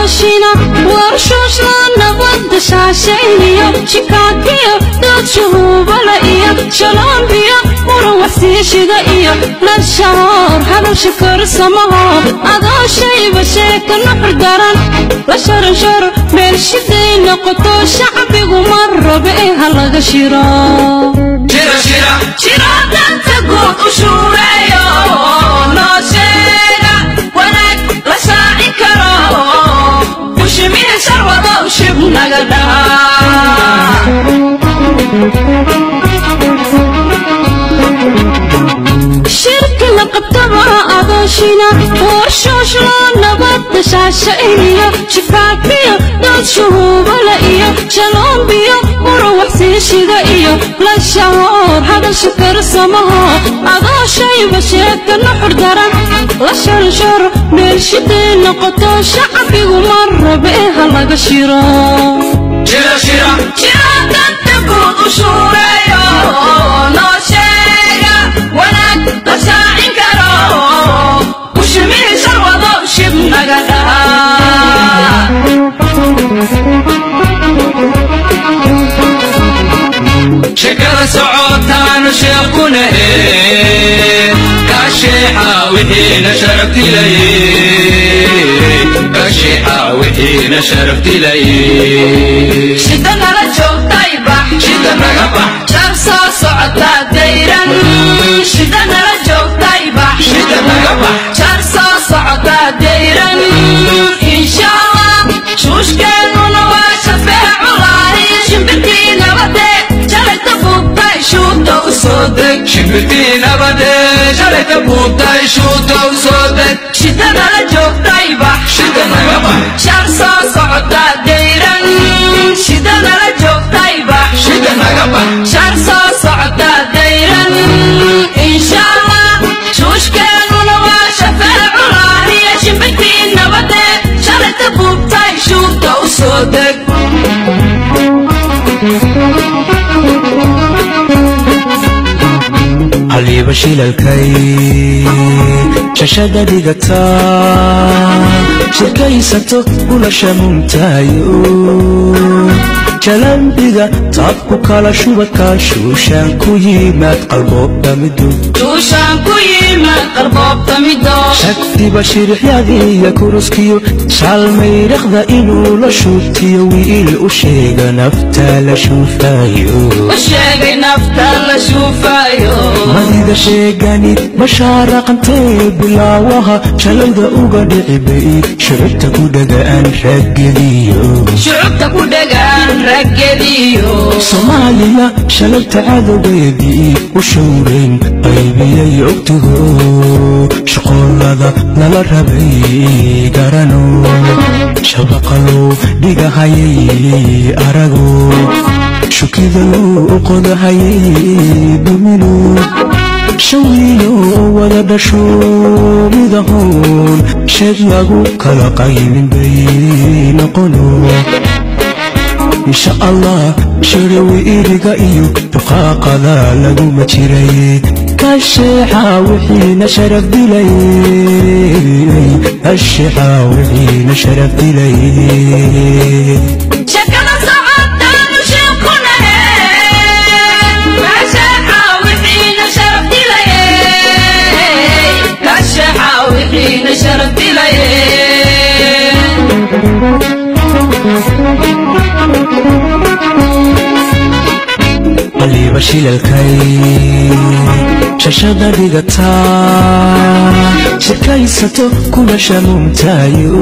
adooshina warshuushla nabadda shaashayniyo shikaakiyo doodshuhuubala iyo shaloombiyo muran waxsiishida iyo lashahoor hadalsha karsamaho adooshayba sheeka nuxur daran la sharansharo meelshiday noqoto shacbigu ma rabe ee ha laga shiro shiro danta guud u shuureeyo noo sheega wanaag la shaaci karo bushimihi sharwadow shib naga dhaha shirka la qabtaba adooshina warshuushla nabadda shaashayniyo shifaakiyo dood shuhuubala iyo shaloombiyo muran waxsiishida iyo lashahoor hadalsha karsamaho adooshayba sheeka nuxur daran la sharansharo meelshiday noqoto shacbigu ma rabe ee ha laga shiro shiro danta guud u shuureeyo noo sheega wanaag la shaacin karo bushimihi sharwadow shib naga dhaha shekada socotaanu sheekunahe kasheexa wixiina sharaftilaye kasheexa wixiina sharaftilaye shida nala joogtay bax shida naga bax shar soo socotaa dayran shida nala joogtay bax shida naga bax shar soo socotaa dayran inshallah shuushkeennuna waa shafeeculaahi shimbirkii nabade shalayta buugtay shuuta u soo deg shimbirtii nabade shalayta buugtay shuuta u soo deg shida nala joogtay bax shida naga bax shar soo socotaa dayran shida nala joogtay bax shida naga bax shar soo socotaa dayran inshallah shuushkeennuna waa shafeeculaahiya shimbirkii nabade shalayta buubtay shuuta u soo deg haliiba shilalkay shashada dhigata shirkaysato ulasha muntaayo jalambiga taabku kala shubadka shuushaan ku yimaad qalboobta midu duushaan ku yimaad qalboobta midoo shagtiba shirixyadiiya kuruskiyo shaalmayraqda inuu la shuubtiyo wiil u sheega nafta la shuufayo u sheegay nafta la shuufayo madida sheegani mashaaraqantee bilaawaha shalayda uga dhici bay shurubta ku dhagaan raggediyo shucubta ku dhegaan raggediyo soomaaliya shalayta cadowgeedii u showrayn qaybiyay ogtigo shaqoolada lala rabay garano shabaqalow dhigahayay arago shukidalow qodahayay dumino shawiyo wada dhasho midahoon sheed lagu kala qaybin bay noqono insha allah shirawi iriga iyo duqaaqada laguma jiray kasheexa wixiina sharaf dilay kasheexa wixiina sharaf dilay shakada socotaanu sheekunahe kasheexa wixiina sharaf dilaye kasheexa wixiina sharaf dilaye qaliiba shilalkay shashada dhigata shirkaysato kuna shamuumtaayo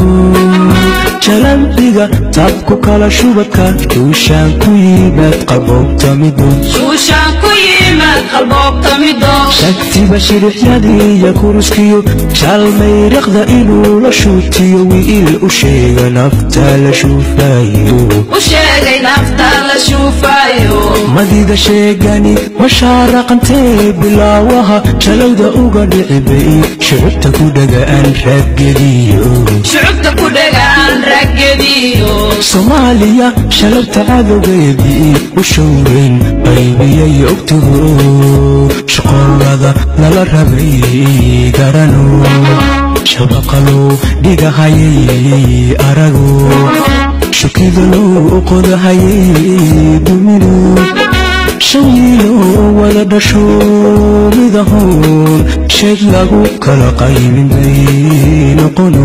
jalambiga taabku kala shubadka duushaan ku yimaad qaboobta midun shuushaan ku yimaad qalboobta midoo shagtiba shirixyadiiya kuruskiyo shaalmayraqda inuu la shuutiyo wiil u sheega nafta la shuufayo u sheegay nafta la shuufayo madida sheegani mashaaraqantee bilaawaha shalayda uga dhici bay shucubta ku dhagaan raggediyo shucubta ku dhegaan raggediyo soomaaliya shalayta cadowgeedii u showrayn qaybiyay ogtigo shaqoolada lala rabay garano shabaqalow dhigahayay arago shukidalow qodahayay dumino shawiilo wada dhasho midahoon sheeg lagu kala qaybin bay noqono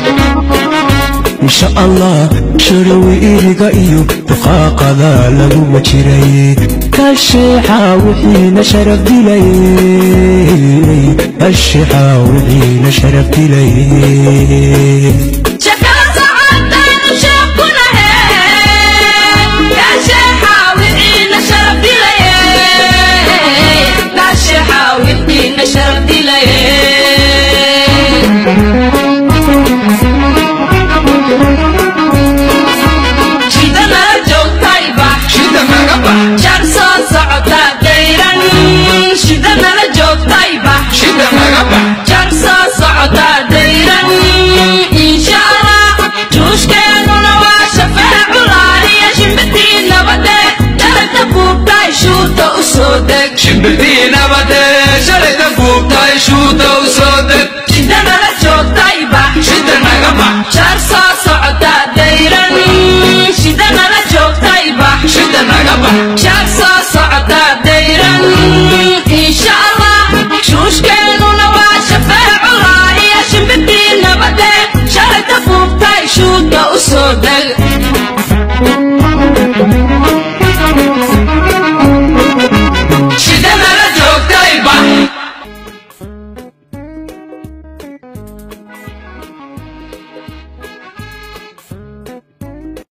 insha allah sharawi iriga iyo duqaaqada laguma jiray kasheexa wixiina sharaf dilay kasheexa wixiina sharaf dilay